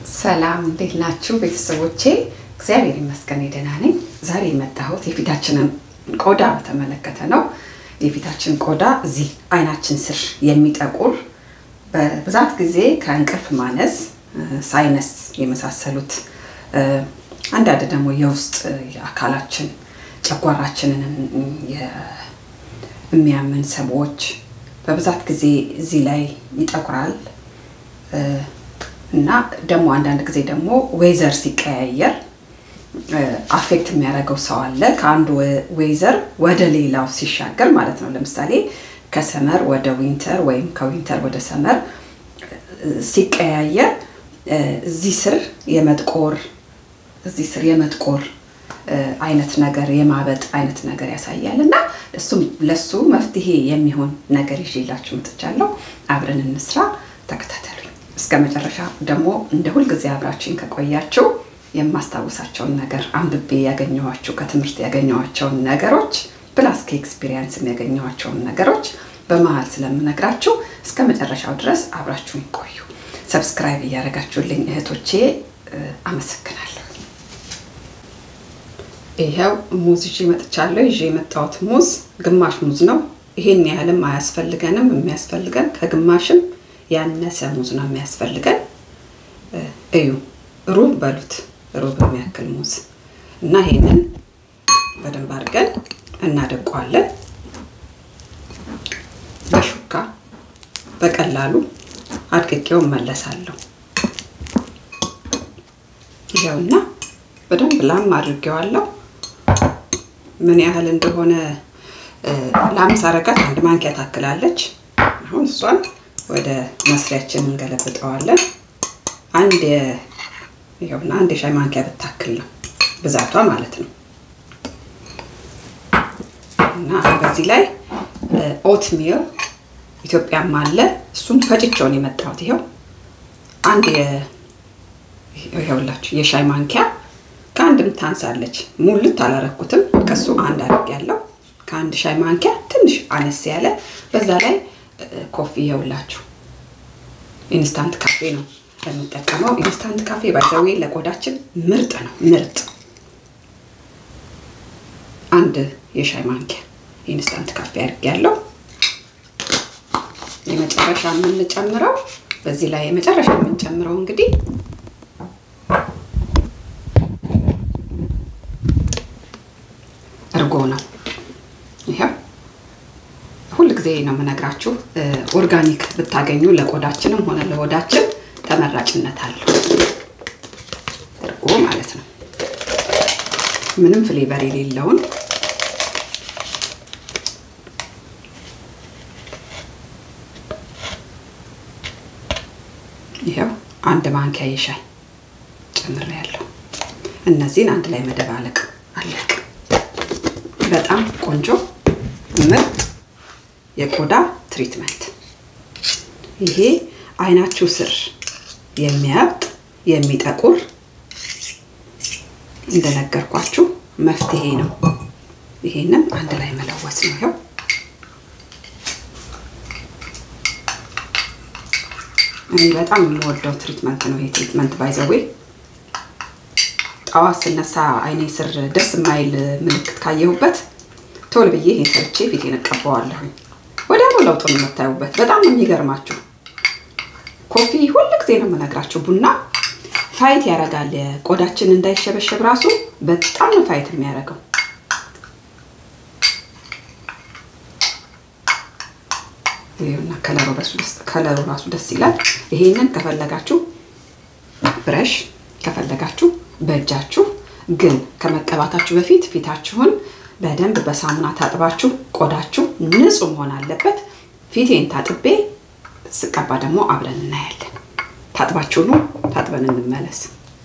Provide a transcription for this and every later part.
ሰላም እንዴት ናችሁ ቤተሰቦቼ? እግዚአብሔር ይመስገን ደህና ነኝ። ዛሬ የመጣሁት የፊታችንን ቆዳ በተመለከተ ነው። የፊታችን ቆዳ እዚህ አይናችን ስር የሚጠቁር በብዛት ጊዜ ከእንቅልፍ ማነስ፣ ሳይነስ የመሳሰሉት አንዳንድ ደግሞ የውስጥ አካላችን ጨጓራችንን የሚያምን ሰዎች በብዛት ጊዜ እዚህ ላይ ይጠቁራል እና ደግሞ አንዳንድ ጊዜ ደግሞ ዌዘር ሲቀያየር አፌክት የሚያደርገው ሰው አለ። ከአንዱ ዌዘር ወደ ሌላው ሲሻገር ማለት ነው። ለምሳሌ ከሰመር ወደ ዊንተር ወይም ከዊንተር ወደ ሰመር ሲቀያየር እዚህ ስር የመጥቆር እዚህ ስር የመጥቆር አይነት ነገር የማበጥ አይነት ነገር ያሳያል እና እሱም ለሱ መፍትሄ የሚሆን ነገር ይዤላችሁ መጥቻለሁ። አብረን እንስራ፣ ተከታተሉኝ እስከ መጨረሻ። ደግሞ እንደ ሁልጊዜ አብራችሁኝ ከቆያችሁ የማስታውሳቸውን ነገር አንብቤ ያገኘኋቸው ከትምህርት ያገኘኋቸውን ነገሮች ፕላስ ከኤክስፒሪየንስም ያገኘኋቸውን ነገሮች በመሀል ስለምነግራችሁ እስከ መጨረሻው ድረስ አብራችሁኝ ቆዩ። ሰብስክራይብ እያደረጋችሁልኝ እህቶቼ አመሰግናለሁ። ይኸው ሙዝ ይዤ መጥቻለሁ። ይዤ የመጣሁት ሙዝ ግማሽ ሙዝ ነው። ይሄን ያህልም አያስፈልገንም። የሚያስፈልገን ከግማሽም ያነሰ ሙዝ ነው የሚያስፈልገን። እዩ ሩብ በሉት ሩብ የሚያክል ሙዝ እና ይሄንን በደንብ አድርገን እናደቀዋለን። በሹካ በቀላሉ አድቅቄው እመለሳለሁ። ይኸውና በደንብ ላም አድርጌዋለሁ። ምን ያህል እንደሆነ ላም ሳረጋት አንድ ማንኪያ ታክላለች። አሁን እሷን ወደ መስሪያችን እንገለብጠዋለን። አንድ ይኸውና አንድ የሻይ ማንኪያ ብታክል ነው ብዛቷ ማለት ነው። እና በዚህ ላይ ኦት ሚል ኢትዮጵያም አለ። እሱም ፈጭቸውን የመጣሁት ይኸው አንድ ይኸውላችሁ የሻይ ማንኪያ ከአንድም ታንሳለች። ሙልት አላረኩትም። ከሱ አንድ አድርግ ያለው ከአንድ ሻይ ማንኪያ ትንሽ አነስ ያለ በዛ ላይ ኮፊ ይኸውላችሁ ኢንስታንት ካፌ ነው የምጠቀመው። ኢንስታንት ካፌ ባይዘዌ ለቆዳችን ምርጥ ነው። ምርጥ አንድ የሻይ ማንኪያ ኢንስታንት ካፌ አድርግ ያለው የመጨረሻ የምንጨምረው በዚህ ላይ የመጨረሻ የምንጨምረው እንግዲህ እርጎ ነው። ይኸው ሁል ጊዜ ነው የምነግራችሁ፣ ኦርጋኒክ ብታገኙ ለቆዳችንም ሆነ ለሆዳችን ተመራጭነት አለው። እርጎ ማለት ነው። ምንም ፍሌቨር የሌለውን ይኸው አንድ ማንኪያ የሻይ ጨምሬያለሁ። እነዚህን አንድ ላይ መደባለቅ አለቅ። በጣም ቆንጆ ምርጥ የቆዳ ትሪትመንት። ይሄ አይናችሁ ስር የሚያብጥ የሚጠቁር እንደነገርኳችሁ መፍትሄ ነው። ይሄንም አንድ ላይ መለወስ ነው። ይኸው እኔ በጣም የምወደው ትሪትመንት ነው ይሄ ትሪትመንት ባይዘዌ ጠዋት ስነሳ አይኔ ስር ደስ የማይል ምልክት ካየሁበት ቶሎ ብዬ ይሄን ሰርቼ ፊቴን እቀባዋለሁኝ። ወዲያውኑ ለውጡን የምታዩበት በጣም ነው የሚገርማችሁ። ኮፊ ሁል ጊዜ ነው የምነግራችሁ፣ ቡና ፋይት ያደርጋል። ቆዳችን እንዳይሸበሸብ ራሱ በጣም ነው ፋይት የሚያደርገው። ይኸውና ከለሩ ራሱ ደስ ይላል። ይሄንን ከፈለጋችሁ ብረሽ ከፈለጋችሁ በእጃችሁ ግን ከመቀባታችሁ በፊት ፊታችሁን በደንብ በሳሙና ታጥባችሁ ቆዳችሁ ንጹህ መሆን አለበት። ፊቴን ታጥቤ ስቀባ ደግሞ አብረን እናያለን። ታጥባችሁ ነው ታጥበን እንመለስ።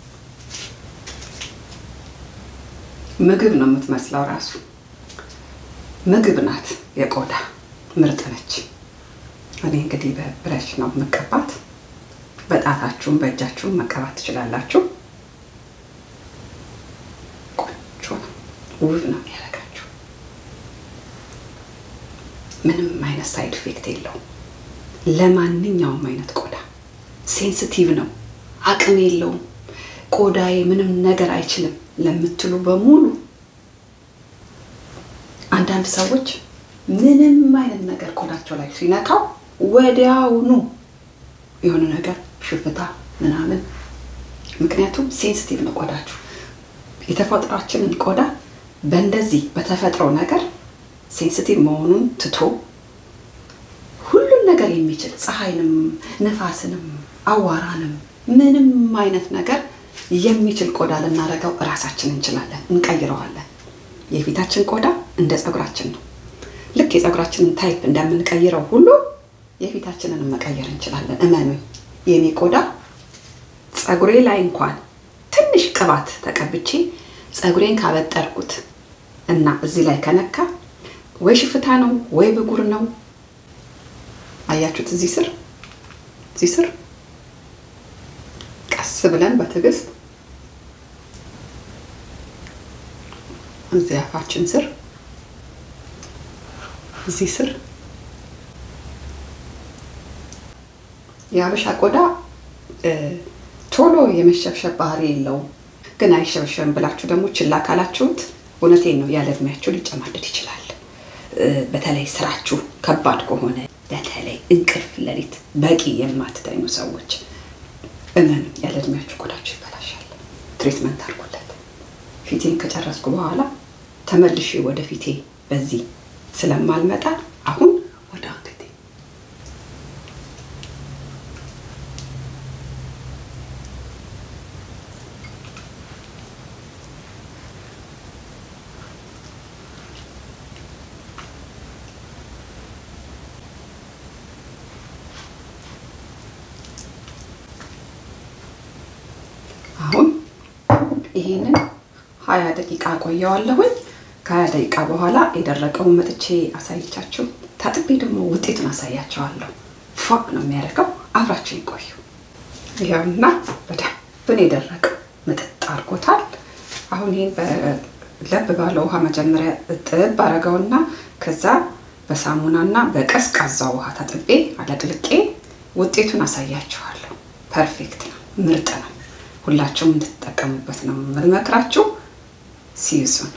ምግብ ነው የምትመስለው፣ ራሱ ምግብ ናት። የቆዳ ምርጥ ነች። እኔ እንግዲህ በብረሽ ነው መቀባት። በጣታችሁም በእጃችሁም መቀባት ትችላላችሁ። ውብ ነው የሚያደርጋችሁ። ምንም አይነት ሳይድ ኢፌክት የለውም። ለማንኛውም አይነት ቆዳ ሴንሲቲቭ ነው። አቅም የለውም፣ ቆዳዬ ምንም ነገር አይችልም ለምትሉ በሙሉ አንዳንድ ሰዎች ምንም አይነት ነገር ቆዳቸው ላይ ሲነካው ወዲያውኑ የሆነ ነገር ሽፍታ ምናምን። ምክንያቱም ሴንሲቲቭ ነው ቆዳችሁ። የተፈጥሯችንን ቆዳ በእንደዚህ በተፈጥሮ ነገር ሴንሲቲቭ መሆኑን ትቶ ሁሉን ነገር የሚችል ፀሐይንም፣ ንፋስንም፣ አዋራንም ምንም አይነት ነገር የሚችል ቆዳ ልናደርገው እራሳችን እንችላለን፣ እንቀይረዋለን። የፊታችን ቆዳ እንደ ፀጉራችን ነው። ልክ የፀጉራችንን ታይፕ እንደምንቀይረው ሁሉ የፊታችንን መቀየር እንችላለን። እመኑኝ፣ የኔ ቆዳ ፀጉሬ ላይ እንኳን ትንሽ ቅባት ተቀብቼ ፀጉሬን ካበጠርኩት እና እዚህ ላይ ከነካ ወይ ሽፍታ ነው ወይ ብጉር ነው። አያችሁት? እዚህ ስር እዚህ ስር ቀስ ብለን በትዕግስት እዚህ አፋችን ስር እዚህ ስር የሀበሻ ቆዳ ቶሎ የመሸብሸብ ባህሪ የለውም። ግን አይሸበሸብም ብላችሁ ደግሞ ችላ ካላችሁት እውነቴን ነው ያለ እድሜያችሁ ሊጨማደድ ይችላል። በተለይ ስራችሁ ከባድ ከሆነ በተለይ እንቅልፍ ሌሊት በቂ የማትተኙ ሰዎች እመኑ፣ ያለ እድሜያችሁ ቆዳችሁ ይበላሻል። ትሪትመንት አድርጉለት። ፊቴን ከጨረስኩ በኋላ ተመልሼ ወደ ፊቴ በዚህ ስለማልመጣ አሁን ወደ አንገቴ አሁን ይሄንን ሀያ ደቂቃ ቆየዋለሁኝ። ከሀያ ደቂቃ በኋላ የደረቀውን መጥቼ አሳይቻችሁ ታጥቤ ደግሞ ውጤቱን አሳያቸዋለሁ። ፏ ነው የሚያደርገው። አብራችሁ ይቆዩ። ይኸውና በደንብ ነው የደረቀው፣ ምጥጥ አድርጎታል። አሁን ይህን ለብ ባለ ውሃ መጀመሪያ እጥብ አረገውና ከዛ በሳሙናና በቀዝቃዛ ውሃ ታጥቤ አለቅልቄ ውጤቱን አሳያችኋለሁ። ፐርፌክት ነው፣ ምርጥ ነው። ሁላችሁም እንድትጠቀሙበት ነው የምመክራችሁ። ሲይዙን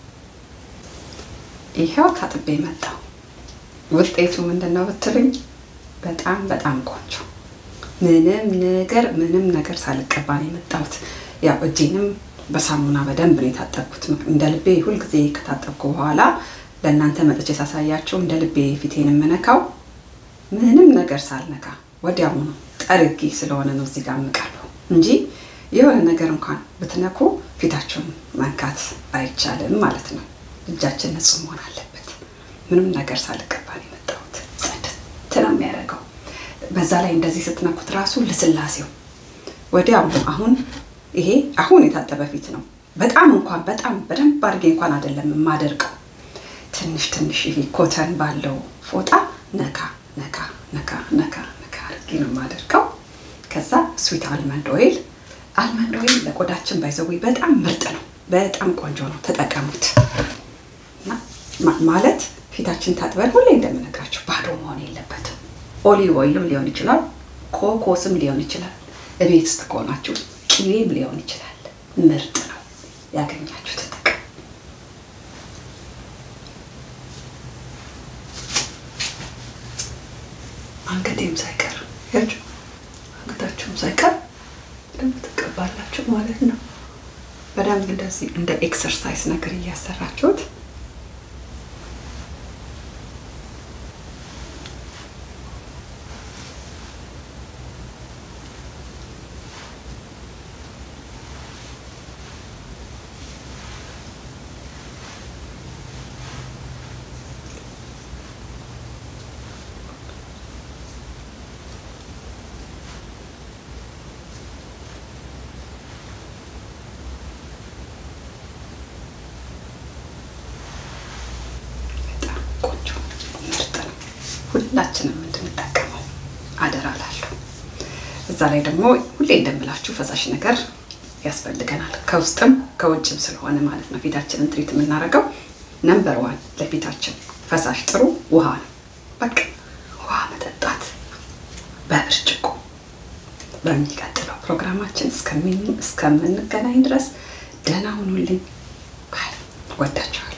ይኸው ታጥቤ መጣው። ውጤቱ ምንድን ነው ብትሉኝ፣ በጣም በጣም ቆንጆ ምንም ነገር ምንም ነገር ሳልቀባ ነው የመጣሁት። ያው እጄንም በሳሙና በደንብ ነው የታጠብኩት። እንደ ልቤ ሁልጊዜ ከታጠብኩ በኋላ ለእናንተ መጥቼ ሳሳያቸው እንደ ልቤ ፊቴን የምነካው ምንም ነገር ሳልነካ ወዲያውኑ ጠርጌ ስለሆነ ነው እዚህ ጋር የምቀርበው እንጂ የሆነ ነገር እንኳን ብትነኩ ፊታችሁን መንካት አይቻልም ማለት ነው። እጃችን ንጹህ መሆን አለበት። ምንም ነገር ሳልቀባ ነው የመጣሁት። ጽድት ነው የሚያደርገው። በዛ ላይ እንደዚህ ስትነኩት ራሱ ልስላሴው ወዲያው አሁን ይሄ አሁን የታጠበ ፊት ነው። በጣም እንኳን በጣም በደንብ አድርጌ እንኳን አይደለም የማደርቀው። ትንሽ ትንሽ ይሄ ኮተን ባለው ፎጣ ነካ ነካ ነካ ነካ ነካ አድርጌ ነው የማደርገው። ከዛ ስዊት አልመንድ ኦይል አልመንድ ኦይል ለቆዳችን ባይዘዊ በጣም ምርጥ ነው። በጣም ቆንጆ ነው፣ ተጠቀሙት። ማለት ፊታችን ታጥበን ሁሌ እንደምነግራችሁ ባዶ መሆን የለበትም። ኦሊቭ ኦይልም ሊሆን ይችላል፣ ኮኮስም ሊሆን ይችላል፣ እቤት ውስጥ ከሆናችሁ ቅቤም ሊሆን ይችላል። ምርጥ ነው። ያገኛችሁ ተጠቀሙ። አንገቴም ሳይቀር ያችሁ አንገታችሁም ሳይቀር በደንብ ትቀባላችሁ ማለት ነው። በደንብ እንደዚህ እንደ ኤክሰርሳይዝ ነገር እያሰራችሁት ቆንጆ ምርጥ ነው። ሁላችንም እንድንጠቀመው አደራ ላለሁ። እዛ ላይ ደግሞ ሁሌ እንደምላችሁ ፈሳሽ ነገር ያስፈልገናል፣ ከውስጥም ከውጭም ስለሆነ ማለት ነው። ፊታችንን ትሪት የምናደርገው ነምበር ዋን ለፊታችን ፈሳሽ ጥሩ ውሃ ነው። በቃ ውሃ መጠጣት በብርጭቆ በሚቀጥለው ፕሮግራማችን እስከምንገናኝ ድረስ ደህና ሁኑልኝ። ባይ። ወዳችኋል።